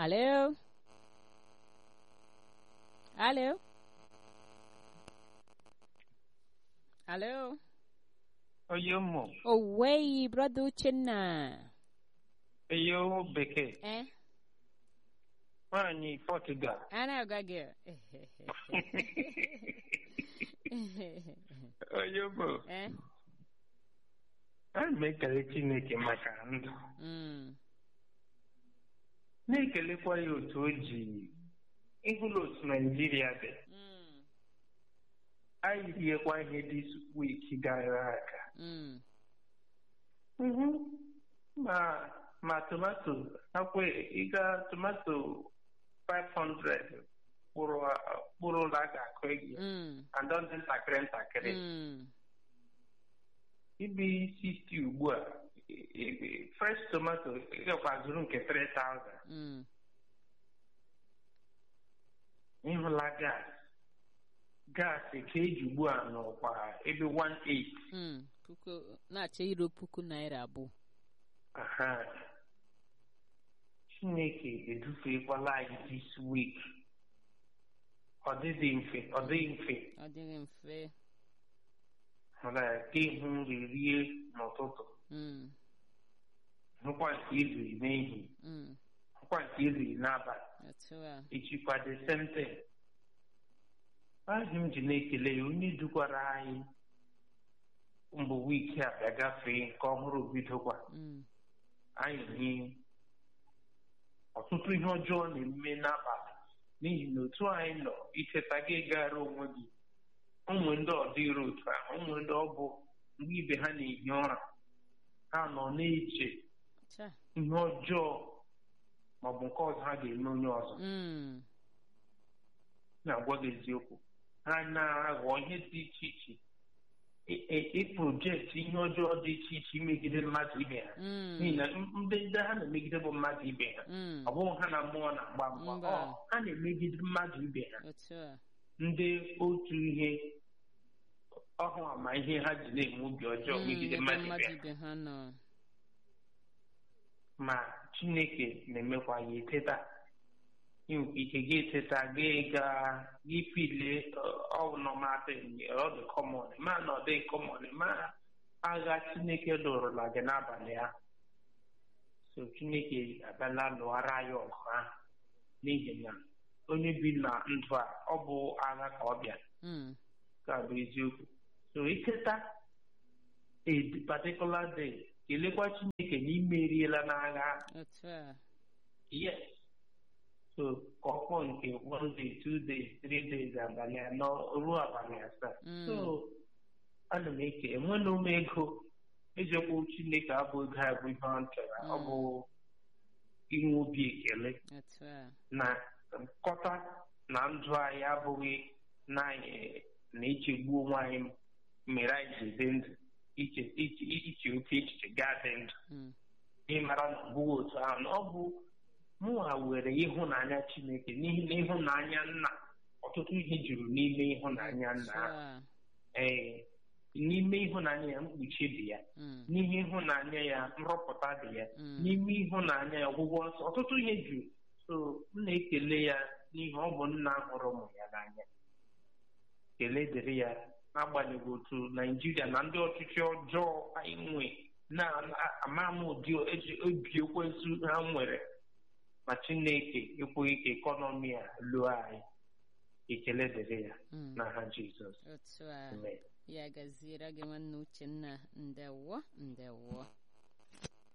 Aló. Aló. Aló. Onye ụmụ Owei, brother Uchenna. onye ụmụ bekee Eh? nwaanyị Portugal Ana agwa gị. onye ụmụ Eh? ana m ekele Chineke maka ndụ Mm. na-ekelekwa ya otu o ji ịhụla otu Naijiria dị Mm. anyị riekwa ihe dị wiki gara aga Mm. Mhm. ma ma tomato akwa ịga tomato 500 kpụrụ kpụrụ ụlọ a ga-akụ gị Mm. andọ dị ntakịrị ntakịrị Mm. ibi 60 ugbu a e- e- fresh tomato ịgakwa zụrụ nke 3000 Mm. ịhụla gas gas ka eji ugbu a n'ụkwa ebe 18 Mm. Puku na-achọ iro puku naira abụọ. aha chineke edufekwala anyị this week ọ dịghị mfe ọ dịghị mfe Ọ dịghị mfe. mana ka ịhụ nri rie n'ụtụtụ Mm. hụkwa nke iziri n'ehihie Mm. hụkwa nke iziri n'abalị Otu a. echikwa the same thing ahụ m ji na-ekele ya onye dukwara anyị mgbe wiiki a bịa gafee nke ọhụrụ bidokwa Mm. anyị hie ọtụtụ ihe ọjọọ na-eme n'abalị n'ihi na otu anyị nọ icheta gị gara onwe gị ụmụ ndị ọdịro otu ahụ ụmụ ndị ọ bụ mgbe ibe ha na-ehi ụra ha nọ na-eche Cha. ihe ọjọọ maọbụ nke ọzọ ha ga-eme onye ọzọ Mm. na-agwa gị eziokwu ha na-aghọ ihe dị iche iche ị- ị- ịprojekti ihe ọjọọ dị iche iche imegide mmadụ ibe ha n'ihi Mm. na ndị ndị ha na-emegide bụ mmadụ ibe ha Mm. ọ bụghị ha na mmụọ na-agba mgba Mba. ọ ha na-emegide mmadụ ibe ha Otu a. ndị otu ihe ọhụ ama ihe ha ji na-eme obi ọjọọ Mm, megide ebe mmadụ ibe mmadụ ha ibe ha nọ. ma chineke na-emekwa ya eteta inwekwa ike gị eteta gị gaa gị pile ọnọmadị ọ dị kọmọn ma na ọ dị kọmọn ma agha chineke lụrụla gị n'abalị ahụ so chineke abịala lụọra ya ọgụ ahụ n'ihi na onye bi na ndụ a ọ bụ agha ka ọ bịa Mm. ka bụ eziokwu so iketa a particular day kelekwa chineke na imeriela n'agha ahụ. Otu a. yes so ka ọ kpọọ nke one day two days three days abalị anọ ruo abalị asaa Mm. so ana m eke enwena m ego ejekwu chineke abụ ego a bụ ihe ọ chọrọ ọ Mm. bụ inwe obi ekele Otu a. na nkọta na ndụ anyị abụghị na anyị na ichegbu onwe anyị mere anyị ji dị ndụ iche iche iche oke echiche gaa dị ndụ Mm. ịmara na ọ bụghị otu ahụ na ọ bụ mụnwa were ịhụnanya chineke n'ihi na ịhụnanya nna ọtụtụ ihe juru n'ime ịhụnanya nna Otu ahụ a. ee n'ime ịhụnanya ya mkpuchi dị ya Mm. n'ihe ịhụnanya ya nrọpụta dị ya Mm. n'ime ịhụnanya ya ọgwụgwọ nsọ ọtụtụ ihe juru so m na-ekele ya n'ihi ọ bụ nna hụrụ ụmụ ya n'anya kele dịrị ya n'agbanyeghị otu naijiria na ndị ọchịchị ọjọọ anyị nwe na-ama m ụdị eji obi ekwensu ha nwere ma chineke ekweghị ka ekọnọmi a lụọ anyị ekele dịrị ya Mm. n'aha jizọs Otu a. amen Ya gaziere gị nwanne Uchenna. Ndewo. Ndewo.